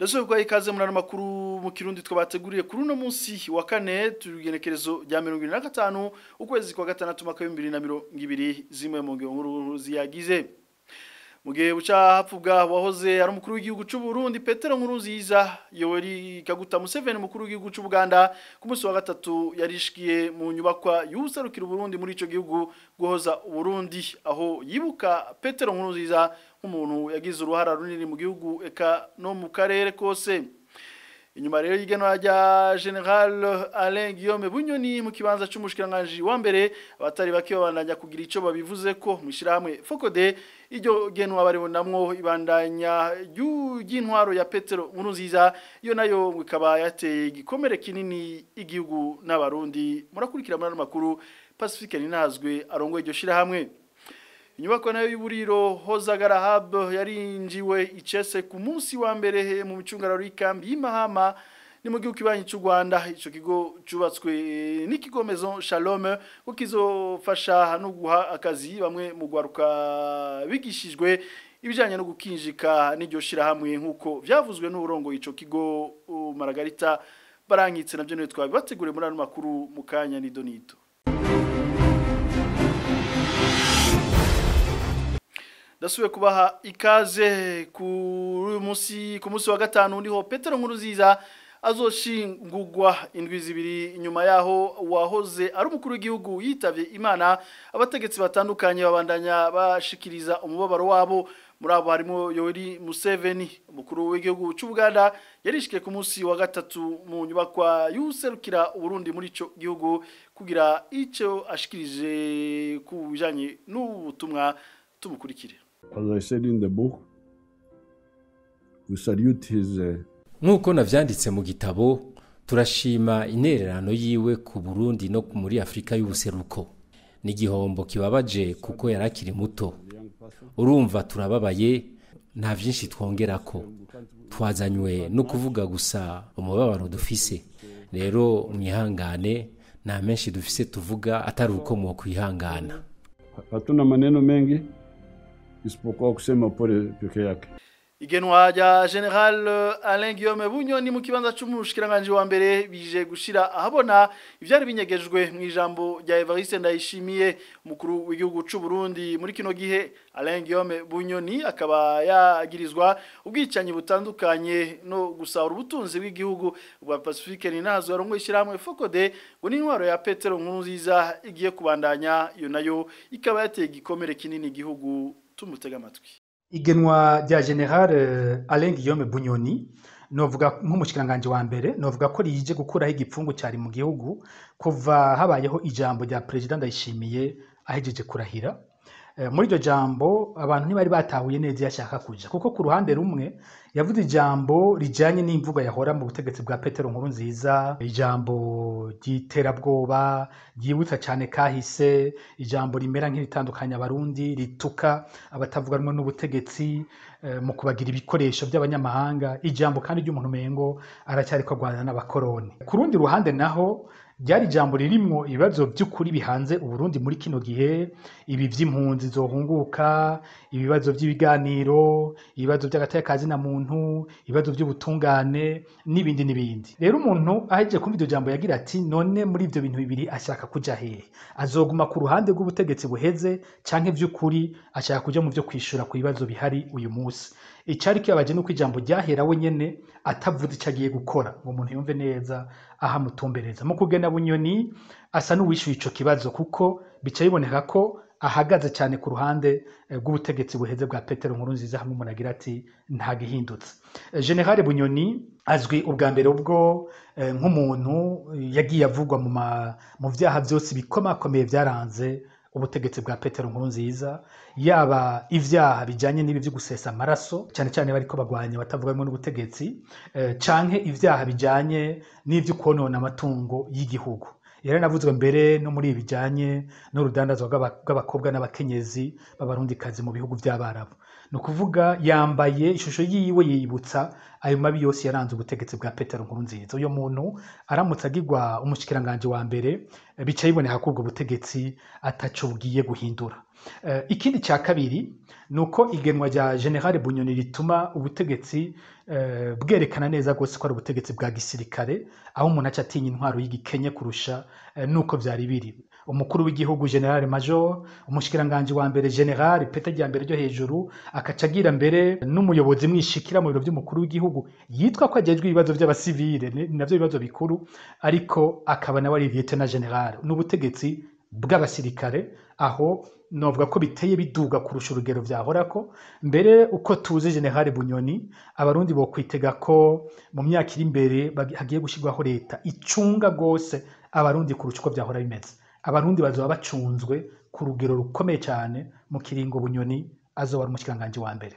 Ndasubiye kwa ikaze muri ano makuru mu kirundi twabateguriye kuri uno munsi wa kane turugenekerezo rya 2025 ukwezi kwa gatandatu mwaka wa 2020 zimwe mu nkuru ziyagize mu gihe buca hapfubwa wahoze ari umukuru w'igihugu cy'u Burundi Petero Nkurunziza Yoweri Kaguta Museveni umukuru w'igihugu cy'u Buganda ku munsi wa gatatu yarishikiye mu nyubakwa y'userukira Burundi muri ico gihugu guhoza Burundi aho yibuka Petero Nkurunziza nk'umuntu yagize uruhara runini mu gihugu eka no mu karere kose inyuma rero y'igenwa rya General Alain Guillaume Bunyoni mu kibanza c'umushikiranganje wa mbere abatari bake babandanya kugira ico babivuze ko mwishirahamwe Fokode iryo genwa baribonamwo ibandanya y'intwaro ya Petero Nkurunziza iyo nayo ikaba yateye igikomere kinini igihugu n'abarundi murakurikira muri makuru Pacifique Ninazwe arongoye iryo shirahamwe inyubako nayo y'uburiro hozagara hub yarinjiwe icese ku munsi wa mbere mu micungararo y'ikambi y'imahama ni mu gihugu kibanyi cy'u Rwanda ico kigo cubatswe n'ikigo Maison Shalom ko kizofasha no guha akazi bamwe mu gwaruka bigishijwe ibijanye no gukinjika n'iryo shirahamwe nk'uko vyavuzwe n'urongo ico kigo Margarita barankitse navyo niwe twabibateguriye muri ano makuru mu kanya ni Donito Dasuwe kubaha ikaze ku munsi ku munsi wa gatanu niho Petero Nkurunziza azoshingurwa indwi zibiri inyuma yaho wahoze ari umukuru w'igihugu yitavye Imana abategetsi batandukanye babandanya bashikiriza umubabaro wabo muri abo harimo Yoweri Museveni umukuru w'igihugu cy'u Buganda yarishike ku munsi wa gatatu mu nyubakwa y'userukira Burundi muri ico gihugu kugira ico ashikirije ku bijanye n'ubutumwa tumukurikire As I said in the book, we salute his uh, nk'uko navyanditse mu gitabo turashima intererano yiwe ku Burundi no muri Afrika y'ubuseruko ni igihombo kibabaje kuko yarakiri muto urumva turababaye nta vyinshi twongerako twazanywe no kuvuga gusa umubabaro dufise rero mwihangane nta menshi dufise tuvuga atari uko mwo kwihangana hatuna maneno mengi isipokuwa kusema pole peke yake. Igenwa rya General Alain Guillaume Bunyoni mu kibanza c'umushikiranganje wa mbere bije gushira ahabona ivyari binyegejwe mu ijambo rya Evariste Ndayishimiye umukuru w'igihugu c'u Burundi muri kino gihe Alain Guillaume Bunyoni akaba yagirizwa ubwicanyi butandukanye no gusahura ubutunzi bw'igihugu bwa Pacifique ninazo yarongo ishiramwe Fokode ngo ni intwaro ya Petero Nkurunziza igiye kubandanya iyo nayo ikaba yateye igikomere kinini igihugu tumutega amatwi igenwa rya general Alain Guillaume Bunyoni novuga nk'umushikiranganje wa mbere novuga ko rije gukuraho igipfungu cyari mu gihugu kuva habayeho ijambo rya president Ndayishimiye ahejeje kurahira muri iryo jambo abantu ntibari batahuye neza yashaka kuja kuko ku ruhande rumwe yavuze ijambo rijanye n'imvugo yahora mu butegetsi bwa Petero Nkurunziza ijambo ry'iterabwoba ryibutsa cyane kahise ijambo rimera nk'iritandukanya abarundi rituka abatavuga rumwe n'ubutegetsi mu kubagira ibikoresho by'abanyamahanga ijambo kandi ry'umuntu mengo aracyari ko agwana n'abakoroni ku rundi ruhande naho ryari ijambo ririmwo ibibazo by'ukuri bihanze uburundi muri kino gihe ibi by'impunzi zohunguka ibibazo by'ibiganiro ibibazo by'agatekazi na muntu ibibazo by'ubutungane n'ibindi n'ibindi rero umuntu ahejeje kumva iryo jambo yagira ati none muri ibyo bintu bibiri ashaka kuja hehe azoguma ku ruhande rw'ubutegetsi buheze canke by'ukuri ashaka kuja mu byo kwishura ku bibazo bihari uyu munsi icari kibabaje nuko ijambo ryahera we nyene atavuze icyo agiye gukora ngo umuntu yumve neza aho amutumbereza mu kugena bunyoni asa n'uwishyuye ico kibazo kuko bica biboneka ko ahagaze cyane ku ruhande rw'ubutegetsi buheze bwa Petero Nkurunziza hamwe umuntu agira ati nta gihindutse General Bunyoni azwi ubwa mbere ubwo nk'umuntu yagiye avugwa mu byaha byose bikomakomeye byaranze ubutegetsi bwa Petero Nkurunziza yaba ivyaha bijanye n'ibi byo gusesa amaraso cyane cyane bariko bagwanya batavugamwe n'ubutegetsi eh, canke ivyaha bijanye n'ivyo konona amatungo y'igihugu yaranavuzwe mbere no muri ibi bijanye n'urudandazwa rw'abakobwa n'abakenyezi b'abarundikazi mu bihugu by'abarabu ni ukuvuga yambaye ishusho yiwe yibutsa ayo mabi yose yaranze ubutegetsi bwa petero nkurunziza uyo muntu aramutse agirwa umushikiranganje wa mbere bica biboneka ko ubwo butegetsi ataco bugiye guhindura Eh, ikindi cya kabiri ni uko igenwa rya generale bunyoni rituma ubutegetsi eh, bwerekana neza rwose ko ari ubutegetsi bwa gisirikare aho umuntu aca atinya intwaro y'igikenye kurusha eh, nuko byari biri umukuru w'igihugu generale major umushikiranganji wa mbere generale peta rya mbere ryo hejuru akaca agira mbere n'umuyobozi mwishikira mu biro by'umukuru w'igihugu yitwa ko ajejwe ibibazo by'abasivile ni ni navyo bibazo bikuru ariko akaba nawe ari lieutenant general n'ubutegetsi bw'abasirikare aho novuga ko biteye biduga kurusha urugero vyahorako mbere uko tuzi generale bunyoni abarundi bokwitega ko mu myaka iri imbere bagi- hagiye gushyirwaho leta icunga rwose abarundi kurusha uko vyahora bimeze abarundi bazoba bacunzwe ku rugero rukomeye cyane mu kiringo bunyoni azoba ari umushikiranganji wa mbere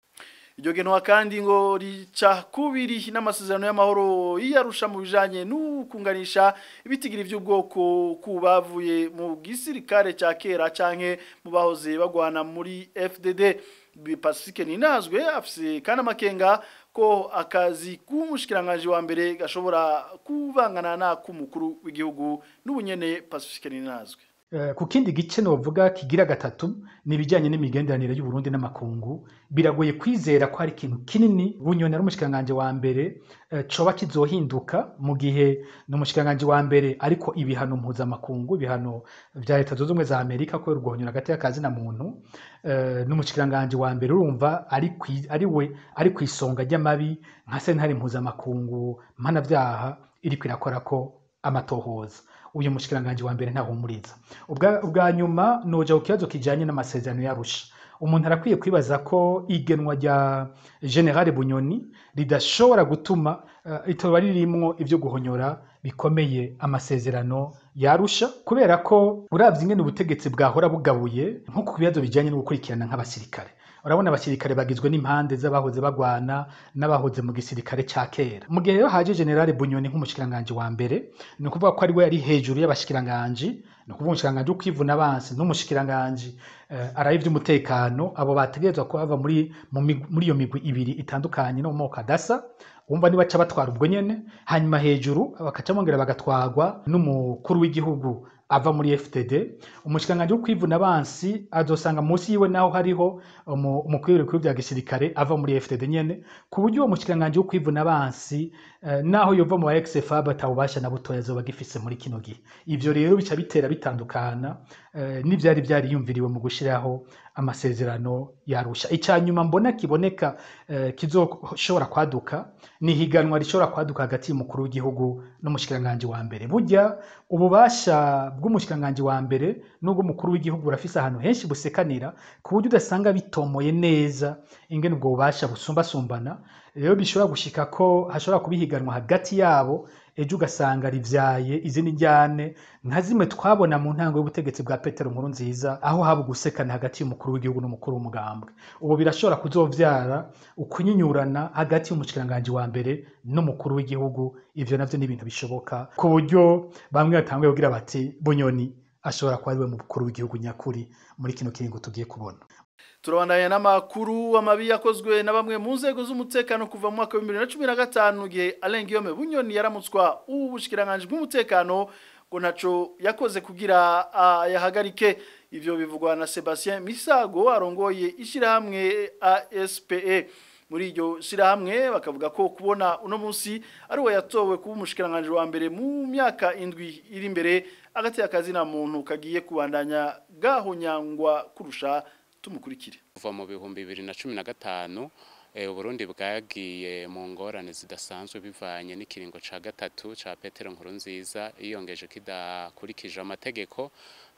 iryo genwa kandi ngo rica kubiri n'amasezerano y'amahoro yiyarusha mu bijanye n'ukunganisha ibitigiri by'ubwoko ku bavuye mu gisirikare cya kera canke mu bahoze bagwana muri FDD Pacifique Ninazwe afise kandi amakenga ko akazi k'umushikiranganje wa mbere gashobora kuvangana na k'umukuru w'igihugu n'ubunyene Pacifique Ninazwe Eh, ku kindi gice novuga kigira gatatu ni ibijyanye n'imigenderanire y'u Burundi n'amakungu biragoye kwizera ko hari ikintu kinini bunyoni ari umushikiranganji wa mbere eh, coba kizohinduka mu gihe ni umushikiranganji wa mbere ariko ibihano mpuzamakungu ibihano vya leta zunze ubumwe za amerika ko urwonyora hagati y'akazi na muntu eh, n'umushikiranganji wa mbere urumva ari kwi- ari we ari ku isonga ry'amabi nka sentare mpuzamakungu mpanavyaha iriko irakora ko amatohoza uyu mushikiranganji wa mbere ntahumuriza ubwa, ubwa nyuma noja ku kibazo kijanye n'amasezerano yarusha umuntu arakwiye kwibaza ko igenwa rya generale bunyoni ridashobora gutuma uh, itoba ririmwo ivyo guhonyora bikomeye amasezerano yarusha kubera ko uravye ingene ubutegetsi bwahora bugabuye nko ku bibazo bijanye no gukurikirana nk'abasirikare urabona abasirikare bagizwe n'impande z'abahoze bagwana n'abahoze mu gisirikare ca kera mu gihe rero haje generale bunyoni nk'umushikiranganji wa mbere ni ukuvuga ko ari we yari hejuru y'abashikiranganji ni ukuvuga umushikiranganji w'ukwivuna abansi n'umushikiranganji uh, araye ivy'umutekano abo bategerezwa kuba bava muri, mu mig- muri iyo migwi ibiri itandukanye no mu moko adasa wumva nibaca batwara ubwo nyene hanyuma hejuru bakaca bongera bagatwarwa n'umukuru w'igihugu ava muri FTD umushikiranganji wo kwivuna abansi azosanga munsi yiwe naho hariho umu- umukuru w'ibikuru vya gisirikare ava muri FTD nyene ku buryo uwo mushikiranganji wo kwivuna abansi eh, naho yova mu ba XFAB atawubasha na butoya azoba agifise muri kino gihe ivyo rero bica bitera bitandukana eh, n'ivyari vyariyumviriwe mu gushiraho amasezerano yarusha icya nyuma mbona kiboneka eh, kizoshobora kwaduka ni higanwa rishobora kwaduka hagati y'umukuru w'igihugu n'umushikiranganji wa mbere burya ububasha bw'umushikiranganji wa mbere n'ubw'umukuru w'igihugu burafise ahantu henshi busekanira ku buryo udasanga bitomoye neza ingene ubwo bubasha busumbasumbana rero bishobora gushika ko hashobora kuba ihiganwa hagati yabo ejo ugasanga rivyaye izindi njyane nka zimwe twabona mu ntango y'ubutegetsi bwa petero nkuru nziza aho haba ugusekana hagati y'umukuru w'igihugu n'umukuru w'umugambwe ubu birashobora kuzovyara ukunyinyurana hagati y'umushikiranganji wa mbere n'umukuru w'igihugu ivyo navyo ni ibintu bishoboka ku buryo bamwe batanguye kugira bati bunyoni ashobora kuba ari we mukuru w'igihugu nyakuri muri kino kiringo tugiye kubona turabandanya n'amakuru amabi yakozwe na bamwe mu nzego z'umutekano kuva mu mwaka wa 2015 gihe Alain Guillaume Bunyoni yaramutswa ubushikiranganje bw'umutekano ngo ntaco yakoze kugira uh, yahagarike ivyo bivugwa na Sebastien Misago arongoye ishirahamwe ASPE muri iryo shirahamwe bakavuga ko kubona uno munsi ari we yatowe kuba umushikiranganje wa mbere mu myaka indwi iri imbere agati akazi na muntu kagiye kubandanya gahonyangwa kurusha tumukurikire kuva mu bihumbi bibiri na cumi na gatanu uburundi bwagiye mu ngorane zidasanzwe bivanye n'ikiringo ca gatatu ca petero nkuru nziza yiyongeje kidakurikije amategeko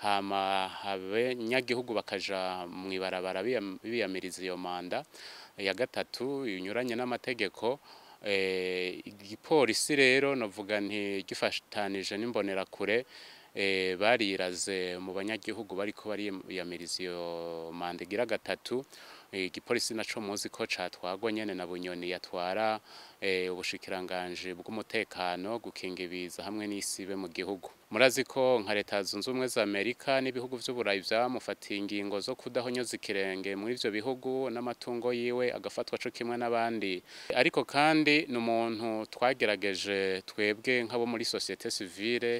hama abanyagihugu bakaja mu ibarabara biyamiriza iyo manda ya gatatu inyuranye n'amategeko igipolisi rero navuga nti gifatanije n'imbonerakure bariraze mu banyagihugu bariko bariyamiriza iyo manda igira gatatu igipolisi naco muzi ko catwagwa nyene na bunyoni yatwara ubushikiranganje bw'umutekano gukinga ibiza hamwe n'isibe mu gihugu murazi ko nka leta zunze ubumwe za amerika n'ibihugu vy'uburayi vyamufatiye ingingo zo kudahonyoza ikirenge muri ivyo bihugu n'amatungo yiwe agafatwa co kimwe n'abandi ariko kandi ni umuntu twagerageje twebwe nk'abo muri societe civile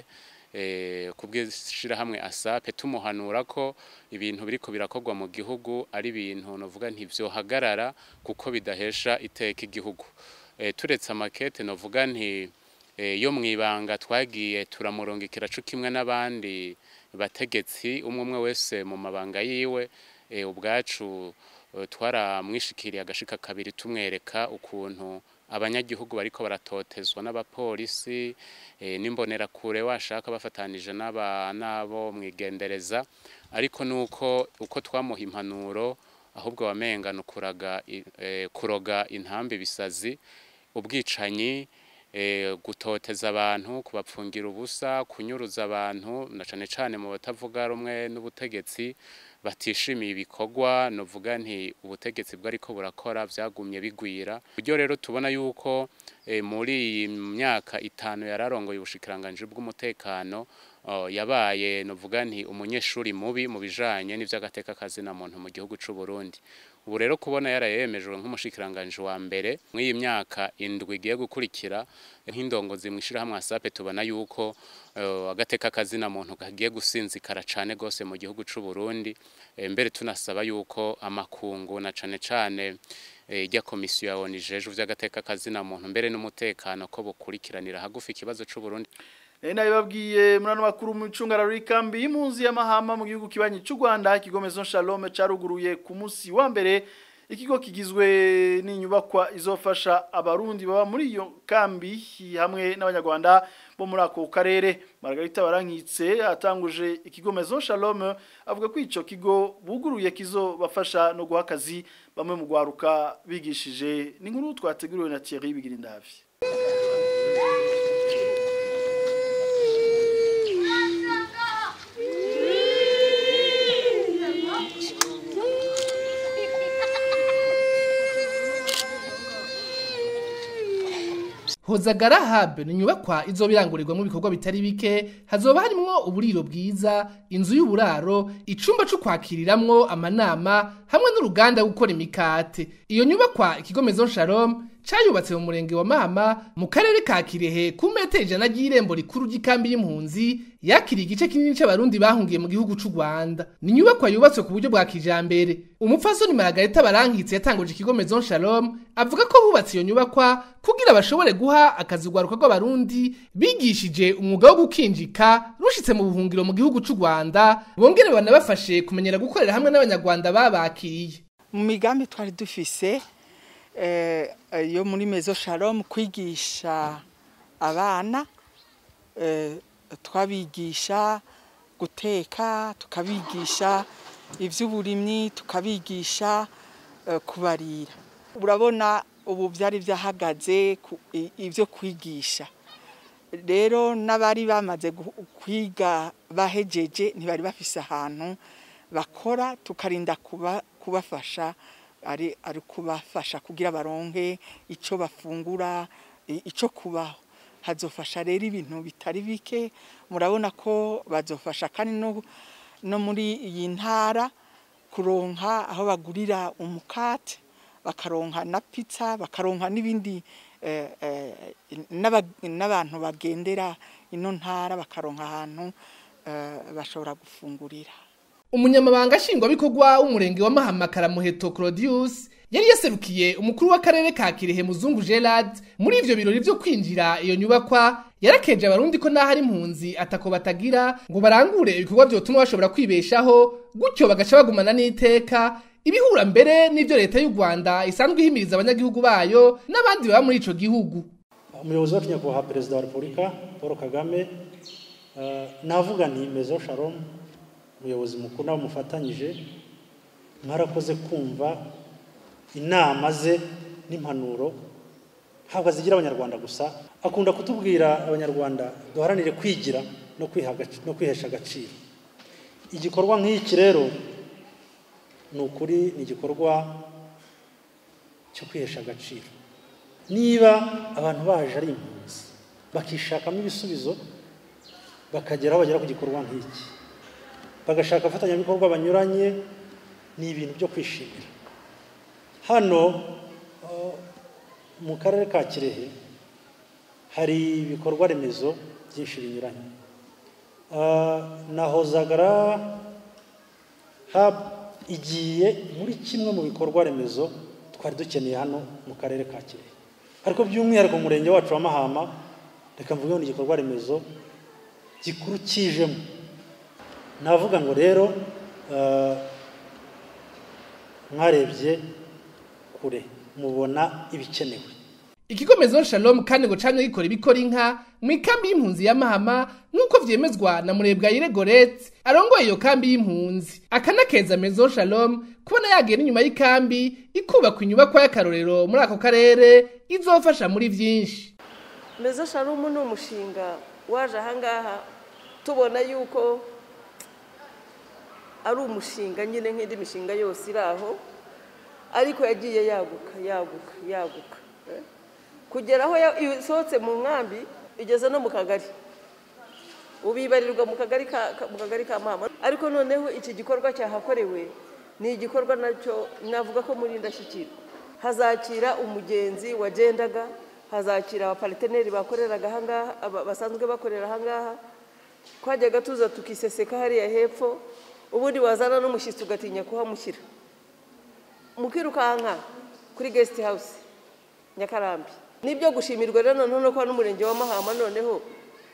kubw'ishyirahamwe asape tumuhanura ko ibintu biriko birakorwa mu gihugu ari ibintu novuga ntibyohagarara kuko bidahesha iteka igihugu turetse amakete novuga nti yo mu ibanga twagiye turamurungikira co kimwe n'abandi bategetsi umwe umwe wese mu mabanga yiwe ubwacu twaramwishikiriye agashika kabiri tumwereka ukuntu abanyagihugu bariko baratotezwa n'abapolisi n'imbonerakure washaka bafatanije n'abo mwigendereza ariko nuko uko twamuha impanuro ahubwo wamenga nukuraga kuroga intambi bisazi ubwicanyi gutoteza abantu kubapfungira ubusa kunyuruza abantu na cane cane mu batavuga rumwe n'ubutegetsi batishimiye ibikorwa novuga nti ubutegetsi bwariko burakora vyagumye bigwira buryo rero tubona yuko muri iyi myaka itanu yararongoye ubushikiranganje bw'umutekano yabaye novuga nti umunyeshuri mubi mu bijanye n'ivy'agateka kazina muntu mu gihugu c'u Burundi ubu rero kubona yarayemejwe nk'umushikiranganje wa mbere muri iyi myaka indwi igiye gukurikira nk'indongozi mwishirahamwe asape tubona yuko agateka kazina muntu kagiye gusinzikara cane gose mu gihugu c'u Burundi mbere tunasaba yuko amakungu na cane cane ijya komisiyo ya ONU ijejwe vy'agateka kazina muntu mbere n'umutekano ko bukurikiranira hagufi ikibazo c'u Burundi Nena ibabwiye murano makuru mu icungara rikambi y'impunzi y'amahama mu gihugu kibanyi cy'u Rwanda ikigomezo Shalom caruguruye ku munsi wa mbere ikigo kigizwe n'inyubakwa izofasha abarundi baba muri iyo kambi hamwe n'abanyarwanda bo muri ako karere Margarita Barankitse atanguje ikigomezo Shalom avuga ko ico kigo buguruye kizobafasha no guha akazi bamwe mu gwaruka bigishije n'inkuru twateguriwe na Thierry Bigirindavi Hozagara Hub ni nyubakwa izobirangurirwamo ibikorwa bitari bike hazoba harimwo uburiro bwiza inzu y'uburaro icumba cyo kwakiriramwo amanama hamwe n'uruganda gukora imikate iyo nyubakwa ikigo Maison Shalom cayubatse mu murenge wa Mahama mu karere ka Kirehe ku metero ijana ry'irembo rikuru ry'ikambi y'impunzi yakiriye igice kinini c'abarundi bahungiye mu gihugu c'u Rwanda ni nyubakwa yubatswe ku buryo bwa kijambere umupfasoni Margarita Barankitse yatanguje ikigo Maison Shalom avuga ko bubatse iyo nyubakwa kugira bashobore guha akazi rwaruka rw'abarundi bigishije umwuga wo gukinjika rushitse mu buhungiro mu gihugu c'u Rwanda bongere banabafashe kumenyera gukorera hamwe n'abanyarwanda babakiriye mu migambi twari dufise yo muri mezo shalom kwigisha abana twabigisha guteka tukabigisha iby'uburimyi tukabigisha kubarira urabona ubu byari byahagaze ibyo kwigisha rero n'abari bamaze kwiga bahejeje ntibari bafise ahantu bakora tukarinda kubafasha ari ari kubafasha kugira baronke icyo bafungura icyo kubaho hazofasha rero ibintu bitari bike murabona ko bazofasha kandi no muri iyi ntara kuronka aho bagurira umukate bakaronka na pizza bakaronka n'ibindi n'abantu bagendera ino ntara bakaronka ahantu bashobora gufungurira umunyamabanga nshingwabikorwa w'umurenge wa mahama karamuheto claudius yari yaserukiye umukuru w'akarere ka kirehe muzungu gerard muri ivyo birori vyo kwinjira iyo nyubakwa yarakeje abarundi ko naho ari impunzi atako batagira ngo barangure ibikorwa vyotuma bashobora kwibeshaho gutyo bagaca bagumana n'iteka ibihura mbere n'ivyo leta y'u rwanda isanzwe ihimiriza abanyagihugu bayo n'abandi baba muri ico gihugu umuyobozi wacu nyakubahwa perezida wa repubulika paul kagame uh, navuga nti mezo shalom umuyobozi mukuru nawe mufatanyije mwarakoze kumva inama ze n'impanuro ntabwo azigira abanyarwanda gusa akunda kutubwira abanyarwanda duharanire kwigira no kwihesha agaciro igikorwa nk'iki rero ni ukuri ni igikorwa cyo kwihesha agaciro niba abantu baje ari impunzi bakishakamo ibisubizo bakagera aho bagera ku gikorwa nk'iki bagashaka abafatanyabikorwa banyuranye ni ibintu byo kwishimira hano mu karere ka kirehe hari ibikorwa remezo byinshi binyuranye na hozagara hub igiye muri kimwe mu bikorwa remezo twari dukeneye hano mu karere ka kirehe ariko by'umwihariko mu murenge wacu wa mahama reka mvuge ngo ni igikorwa remezo gikuru kijemo navuga ngo rero mwarebye kure mubona ibikenewe ikigo Maison Shalom kandi ngo camye gikora ibikora inka mu ikambi y'impunzi ya Mahama nk'uko vyemezwa na Murebwayire Gorette arongoye iyo kambi y'impunzi akanakeza Maison Shalom kubona yagera inyuma y'ikambi ikubakwa inyubakwa y'akarorero muri ako karere izofasha muri vyinshi Maison Shalom ni umushinga waje ahangaha tubona yuko ari umushinga nyine nk'indi mishinga yose iri aho ariko yagiye yaguka yaguka yaguka kugera aho isohotse mu nkambi igeze no mu kagari ubibarirwa mu kagari mu kagari ka mama ariko noneho iki gikorwa cyahakorewe ni igikorwa nacyo navuga ko muri indashyikirwa hazakira umugenzi wagendaga hazakira abapariteneri bakoreraga ahangaha basanzwe bakorera ahangaha twajyaga tuza tukiseseka hariya hepfo ubundi wazana n'umushyitsi ugatinya kuhamushyira mukirukanka kuri gesiti hawusi nyakarambi nibyo gushimirwa rero noneho ko n'umurenge wa mahama noneho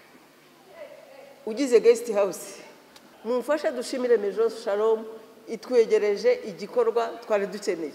ugize gesiti hawusi mumfashe dushimire mejo shalom itwegereje igikorwa twari dukeneye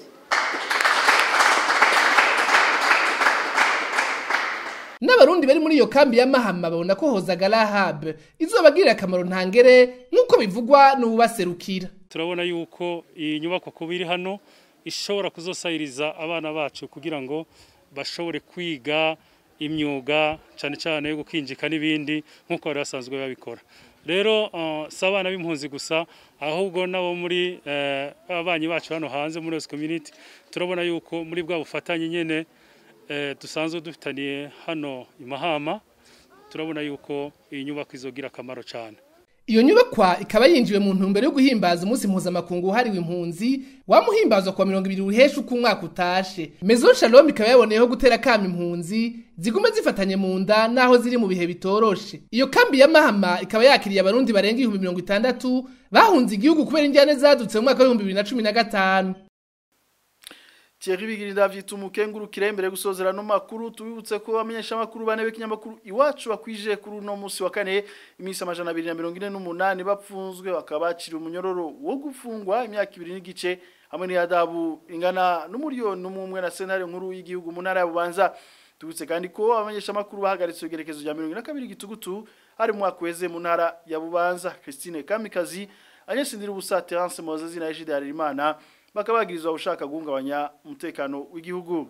n'abarundi bari muri iyo kambi ya mahama babona ko hozagara hub izobagirira akamaro ntangere nk'uko bivugwa n'ububaserukira turabona yuko iyi nyubako kuba iri hano ishobora kuzosayiriza abana bacu kugira ngo bashobore kwiga imyuga cyane cyane yo gukinjika n'ibindi nk'uko bari basanzwe babikora rero si abana b'impunzi gusa ahubwo nabo muri ababanyi bacu hano hanze muri yose community turabona yuko muri bwa bufatanye nyine dusanzwe dufitaniye hano i mahama turabona yuko iyi nyubako izogira akamaro cyane iyo nyubakwa ikaba yinjiwe mu ntumbero yo guhimbaza umunsi mpuzamakungu wahariwe impunzi wamuhimbazwa kuwa mirongo ibiri uhesha uko umwaka utashe Maison Shalom ikaba yaboneyeho gutera kama impunzi zigume zifatanye mu nda naho ziri mu bihe bitoroshe iyo kambi ya Mahama ikaba yakiriye abarundi barenga ibihumbi mirongo itandatu bahunze igihugu kubera injyane zadutse mu mwaka w'ibihumbi bibiri na cumi na gatanu Thierry Bigirinda vyita umukengurukire imbere gusozera no makuru tubibutse ko amenyesha makuru bane b'ikinyamakuru iwacu bakwije kuri no musi wa kane imisi amajana 248 bapfunzwe bakabacira umunyororo wo gufungwa imyaka 2 n'igice hamwe n'iyadabu ingana n'umuriyoni n'umwe na sentare nkuru y'igihugu mu ntara ya Bubanza tubutse kandi ko abamenyesha makuru bahagaritse igerekezo rya 22 gitugutu ari mu mwaka weze mu ntara ya Bubanza Christine Kamikazi anyesindira ubusa Terence Moses na Ejide Harimana bakabagirizwa ushaka guhungabanya umutekano w'igihugu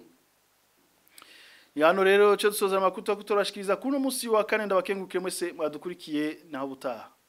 Yano rero cyo dusoza amakuru tutorashikiriza kuno musi wa kane ndabakengukire mwese mwadukurikiye naho butaha